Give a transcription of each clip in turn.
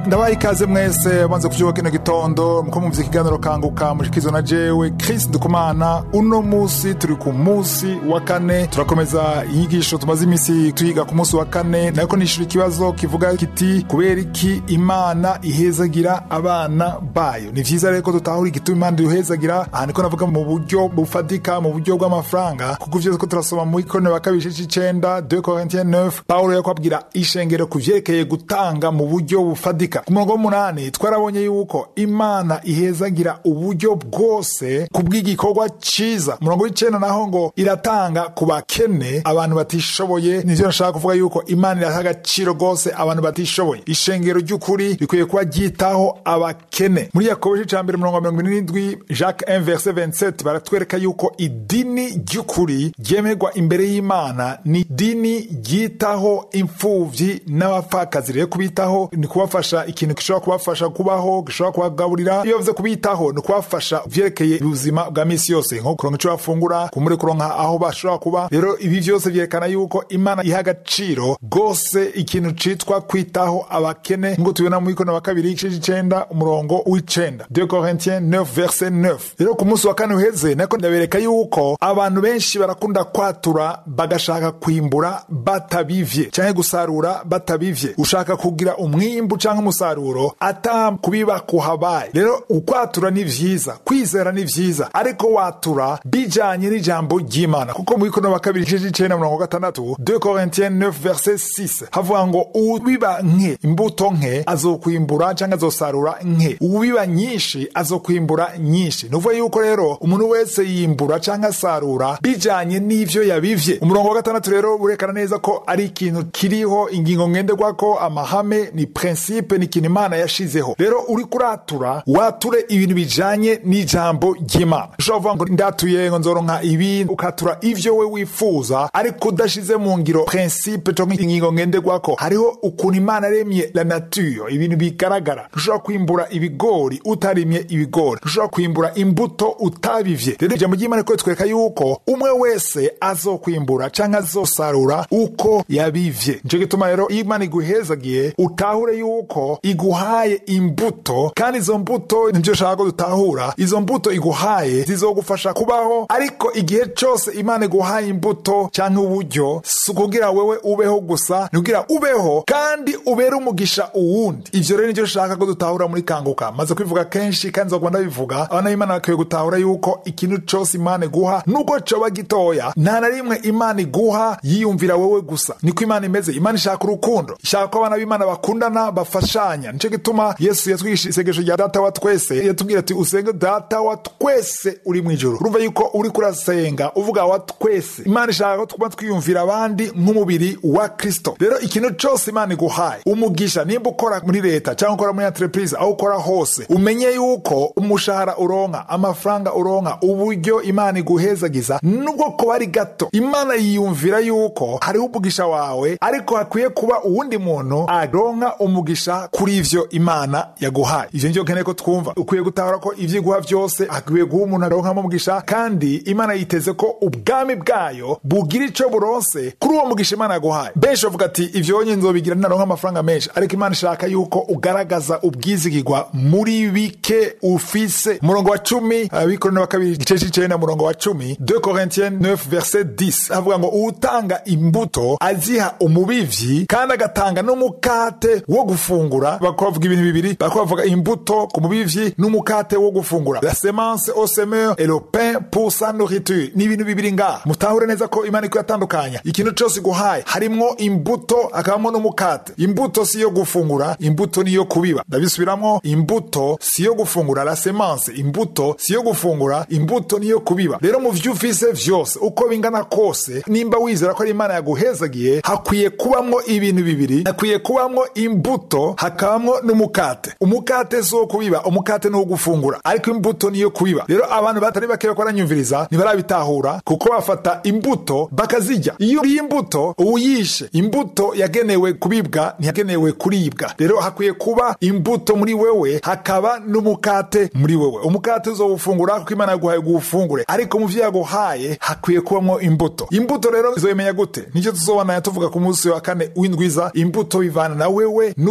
ndabaye ikaze mwese banze kuvyuka kino gitondo muko mumvye ikiganiro kanguka mushikizo na jewe Chris Dukumana uno musi turi ku musi wa kane turakomeza inyigisho tumaze imisi tuyiga ku musi wa kane nariko nishura ikibazo kivuga kiti kubera iki imana ihezagira abana bayo ni vyiza rero ko tutahura igituma imana iduhezagira aha niko navuga mu buryo bufatika mu buryo bw'amafaranga kuko ivyo ko turasoma mu ikorane wa kabiri c'icenda 2 Corinthiens 9 Paulo yako abwira ishengero ku vyerekeye gutanga mu buryo bufatika ku murongo w'umunani twarabonye yuko imana ihezagira uburyo bwose ku bw'igikorwa ciza umurongo w'icenda naho ngo iratanga ku bakene abantu batishoboye nivyo nashaka kuvuga yuko imana iraha agaciro rwose abantu batishoboye ishengero ry'ukuri rikwiye kuba ryitaho abakene muri yakobo ca mbere umurongo wa mirongo ine n'indwi jacques 1 verse 27 baratwereka yuko idini ry'ukuri ryemerwa imbere y'imana ni dini ryitaho imfuvyi n'abapfakazi rero kubitaho ni kubafasha ikintu gishobora kubafasha kubaho gishobora kubagaburira iyo bavuze kubitaho ni kubafasha vyerekeye ubuzima bwa misi yose nko kuronka ico bafungura kumure kuronka aho bashobora kuba rero ibi vyose vyerekana yuko imana iha agaciro rwose ikintu citwa kwitaho abakene ngo tubona mu ikono wa kabiri igice c'icenda umurongo w'icenda 2 Corinthiens 9 verse 9 rero ku munsi wa kane uheze nako ndabereka yuko abantu benshi barakunda kwatura bagashaka kwimbura batabivye canke gusarura batabivye ushaka kugira umwimbu canke umusaruro ata kubiba kuhabaye rero ukwatura ni vyiza kwizera ni vyiza ariko watura bijanye n'ijambo ry'imana kuko mu ikono wa kabiri igice c'icenda mirongo gatandatu 2 Corinthiens 9 verse 6 havuga ngo ubiba nke imbuto nke azokwimbura canke azosarura nke ubiba nyinshi azokwimbura nyinshi nuvuga yuko rero umuntu wese yimbura canke asarura bijanye n'ivyo yabivye umurongo wa gatandatu rero burekana neza ko ari ikintu kiriho ingingo ngenderwako amahame ni principe ni ikintu imana yashizeho rero uri kuratura wature ibintu bijanye n'ijambo ry'imana ushobora kuvuga ngo ndatuye ngo nzoronka ibi ukatura ivyo we wifuza ariko udashize mu ngiro principe canke ingingo ngenderwako hariho ukuntu imana yaremye la nature ibintu bigaragara ntushobora kwimbura ibigori utarimye ibigori ntushobora kwimbura imbuto utabivye rero ijambo ry'imana riko ritwereka yuko umwe wese azokwimbura canke azosarura uko yabivye nico gituma rero iyo imana iguhezagiye utahure yuko iguhaye imbuto kandi izo mbuto nivyo shaka ko dutahura izo mbuto iguhaye zizogufasha kubaho ariko igihe cose imana iguhaye imbuto canke uburyo si ukugira wewe ubeho gusa ni kugira ubeho kandi ubere umugisha uwundi ivyo rero nivyo shaka ko dutahura muri kanguka maze kwivuga kenshi kandi nzoguma ndabivuga abana b'imana bakwiye gutahura yuko ikintu cose imana iguha nubwo coba gitoya nta na rimwe imana iguha yiyumvira wewe gusa niko imana imeze imana ishaka urukundo ishaka ko abana b'imana bakundana bafashanya nico gituma yesu yatwigisha isengesho rya data wa twese yatubwira ati usenge data wa twese uri mu ijuru urumva yuko uri kurasenga uvuga wa twese imana ishaka ko tuba twiyumvira abandi nk'umubiri wa kristo rero ikintu cose imana iguhaye umugisha nimba ukora muri leta cyangwa ukora muri entreprise aho ukora hose umenye yuko umushahara uronka amafaranga uronka uburyo imana iguhezagiza nubwo kuba ari gato imana yiyumvira yuko hariho umugisha wawe ariko hakwiye kuba uwundi muntu aronka umugisha kuri ivyo imana yaguhaye ivyo nivyo nkeneye ko twumva ukwiye gutahura ko ivyo iguha vyose hakwiye guha umuntu aronkamo umugisha kandi imana yiteze ko ubwami bwayo bugira ico buronse kuri uwo mugisha imana yaguhaye benshi bavuga ati ivyo nye nzobigira naronka amafaranga menshi ariko imana ishaka yuko ugaragaza ubwizigirwa muri bike ufise umurongo wa cumi abikorane wa kabiri igice c'icenda murongo wa cumi 2 Corinthiens 9 verset 10 avuga ngo uwutanga imbuto aziha umubivyi kandi agatanga n'umukate wo gufungura bakubavuga ibintu bibiri bakubavuga imbuto ku mubivyi n'umukate wo gufungura la semence au semeur et le pain pour sa nourriture ni ibintu bibiri ngaha mutahure neza ko imana iko yatandukanya ikintu cose iguhaye harimwo imbuto hakabamwo n'umukate imbuto si yo gufungura imbuto niyo kubiba ndabisubiramwo imbuto si yo gufungura la semence imbuto si yo gufungura imbuto niyo kubiba rero mu vyo ufise vyose uko bingana kose nimba wizera ko ari imana yaguhezagiye hakwiye kubamwo ibintu bibiri hakwiye kubamwo imbuto hakabamwo n'umukate umukate si wo kubiba umukate ni wo gufungura ariko imbuto niyo kubiba rero abantu batari bake bako baranyumviriza ntibarabitahura kuko bafata imbuto bakazirya iyo uriye imbuto uwuyishe imbuto yagenewe kubibwa ntiyagenewe kuribwa rero hakwiye kuba imbuto muri wewe hakaba n'umukate muri wewe umukate uzowufungura kuko imana yaguhaye guwufungure ariko mu vyo yaguhaye hakwiye kubamwo imbuto imbuto rero izoyimenya gute nicyo tuzobona tuvuga ku munsi wa kane w'indwiza imbuto bivana na wewe n'ukwizera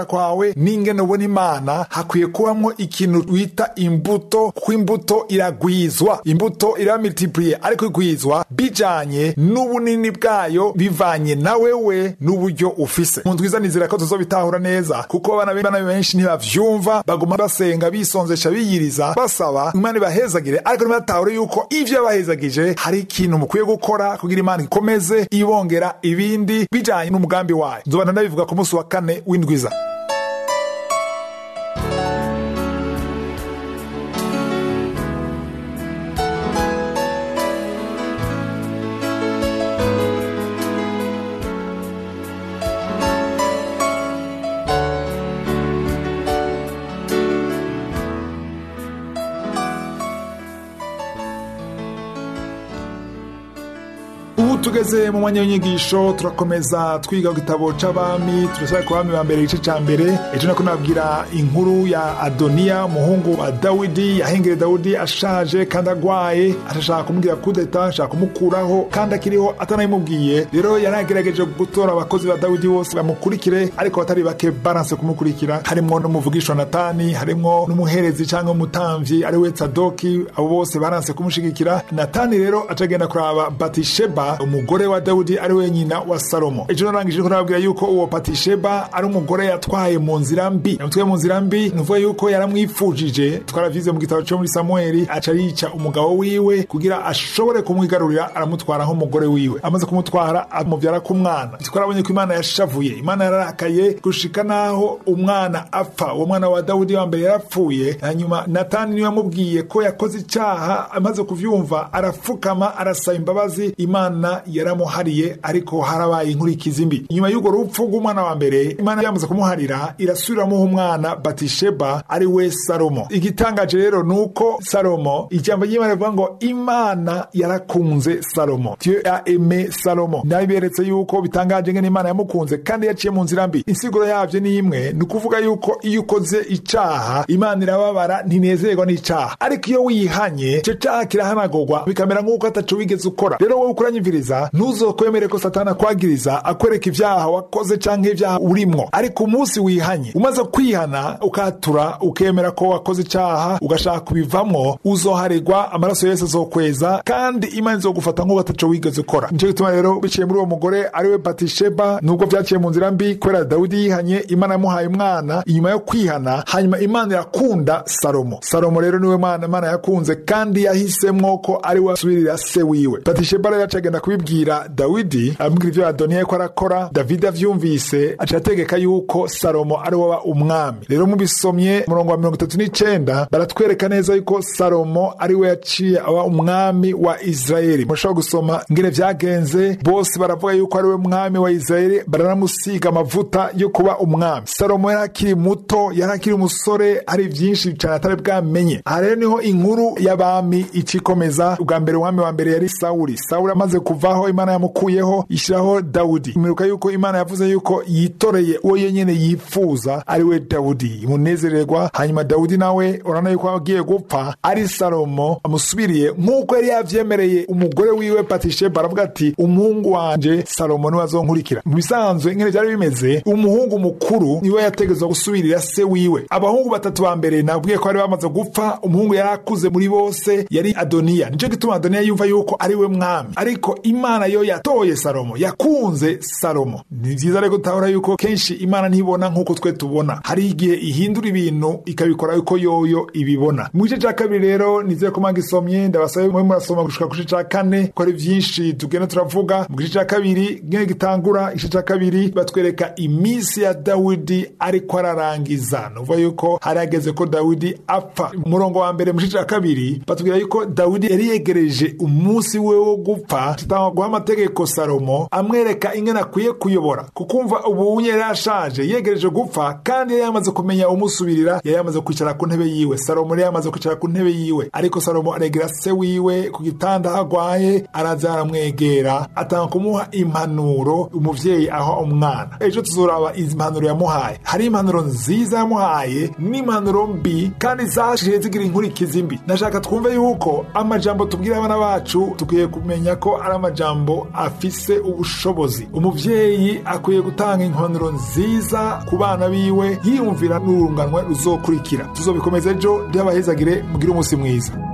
kwawe n'ingene ubona imana hakwiye kubamwo ikintu wita imbuto kuko imbuto iragwizwa imbuto iramultipliye ariko igwizwa bijanye n'ubunini bwayo bivanye na wewe n'uburyo ufise mu ndwiza nizera ko tuzobitahura neza kuko abana b'abana benshi ntibavyumva baguma basenga bisonzesha biyiriza basaba imana ibahezagire ariko ntibatahure yuko ivyo yabahezagije hari ikintu mukwiye gukora kugira imana ikomeze ibongera ibindi bijanye n'umugambi wayo nzobana ndabivuga ku munsi wa kane w'indwiza ubu tugeze mu mwanya w'inyigisho turakomeza twiga ku gitabo c'abami turasaba ku bami ba mbere igice ca mbere ejo nako nabwira inkuru ya adoniya umuhungu wa dawidi yahengere dawidi ashaje kandi agwaye ashashaka kumubwira kudeta ashaka kumukuraho kandi akiriho atanabimubwiye rero yaragerageje gutora abakozi ba dawidi bose bamukurikire ariko batari bake baranse kumukurikira harimwo n'umuvugisha natani harimwo n'umuherezi cyangwa umutamvyi ari we tsadoki abo bose baranse kumushigikira natani rero acagenda kuraba batisheba umugore wa dawudi ari we nyina wa salomo ejo narangije ko nababwira yuko uwo patisheba ari umugore yatwaye mu nzira mbi yamutwaye mu nzira mbi ni ukuvuga yuko yaramwifujije twaravize mu gitabo cyo muri samueli aca yica umugabo wiwe kugira ashobore kumwigarurira aramutwara nk'umugore wiwe amaze kumutwara amubyara ku mwana twarabonye ko imana yashavuye imana yararakaye gushika naho umwana apfa uwo mwana wa dawudi wa mbere yarapfuye hanyuma natani niwe yamubwiye ko yakoze icyaha amaze kuvyumva arapfukama arasaba imbabazi imana yaramuhariye ariko harabaye inkurikizi mbi nyuma y'urwo rupfu rw'umwana wa mbere imana yamaze kumuharira irasubiramuha umwana batisheba ari we salomo igitangaje rero ni uko salomo ijambo ry'imana rivuga ngo imana yarakunze salomo dieu a aime salomo nabiberetse yuko bitangaje ngene imana yamukunze kandi yaciye mu nzira mbi insiguro yavyo ni imwe ni ukuvuga yuko iyo ukoze icaha imana irababara ntinezerwa n'icaha ariko iyo wihanye ico caha kirahanagurwa bikamera nk'uko ataco wigeze ukora rero wowe ukuranyumviriza ntuzokwemere ko satani akwagiriza akwereka ivyaha wakoze canke ivyaha urimwo ariko umunsi wihanye umaze kwihana ukatura ukemera ko wakoze icaha ugashaka kubivamwo uzoharegwa amaraso yose azokweza kandi imana izogufata nk'uko ataco wigeze ukora nico gituma rero biciye muri uwo mugore ariwe batisheba nubwo vyaciye mu nzira mbi kubera dawidi yihanye imana yamuhaye umwana inyuma yo kwihana hanyuma imana irakunda salomo salomo rero niwe mwana imana yakunze kandi yahisemwo ko ari we asubirira se wiwe batisheba rero acagenda kubibwira dawidi amubwira ivyo adoniya ko arakora davidi avyumvise aca ategeka yuko salomo ari waba umwami rero mubisomye umurongo wa mirongo itatu n'icenda baratwereka neza yuko salomo ari we yaciye aba umwami wa isirayeli murashobora gusoma ngene vyagenze bose baravuga yuko ari we mwami wa isirayeli baranamusiga amavuta yo kuba umwami salomo yari akiri muto yari akiri umusore hari vyinshi cane atari bwamenye aha rero niho inkuru y'abami icikomeza ubwa mbere umwami wa mbere yari sawuli sawuli amaze kuvaho imana yamukuyeho ishyiraho dawudi imiruka yuko imana yavuze yuko yitoreye uwo yenyene yifuza ari we dawudi imunezererwa hanyuma dawudi nawe urabona yuko agiye gupfa ari salomo amusubiriye nk'uko yari yavyemereye umugore wiwe patisheba aravuga ati umuhungu wanje salomo niwe azonkurikira mu bisanzwe nkene vyari bimeze umuhungu mukuru niwe yategezwa gusubirira se wiwe abahungu batatu ba mbere nabwiye ko bari bamaze gupfa umuhungu yari akuze muri bose yari adoniya nico gituma adoniya yumva yuko ari we mwami ariko imana yo yatoye salomo yakunze salomo ni vyiza rero gutahura yuko kenshi imana ntibona nk'uko twe tubona hari igihe ihindura ibintu ikabikora yuko yoyo ibibona mu gice ca kabiri rero nizere ko manga isomye ndabasabe mwe murasoma gushika ku gice ca kane ko ari vyinshi tugenda turavuga mu gice ca kabiri ngene gitangura igice ca kabiri batwereka iminsi ya dawidi ariko ararangiza nuvuga yuko hari hageze ko dawidi apfa umurongo wa mbere mu gice ca kabiri batubwira yuko dawidi yari yegereje umunsi we wo gupfa tutanga guha amategeko salomo amwereka ingene akwiye kuyobora kukumva ubu yari ashaje yegereje gupfa kandi yari yamaze kumenya umusubirira yari yamaze kwicara ku ntebe yiwe salomo yari yamaze kwicara ku ntebe yiwe ariko salomo aregera se wiwe ku gitanda aho agwaye araza aramwegera atanga kumuha impanuro umuvyeyi aho umwana ejo tuzoraba impanuro yamuhaye hari impanuro nziza yamuhaye n'impanuro mbi kandi zashiye zigira inkurikizi mbi ndashaka twumve yuko amajambo tubwira abana bacu tukwiye kumenya ko ari amajambo amajambo afise ubushobozi umuvyeyi akwiye gutanga impanuro nziza ku bana biwe yiyumvira n'urunganwe ruzokurikira tuzobikomeza ejo ryabahezagire mugire umunsi mwiza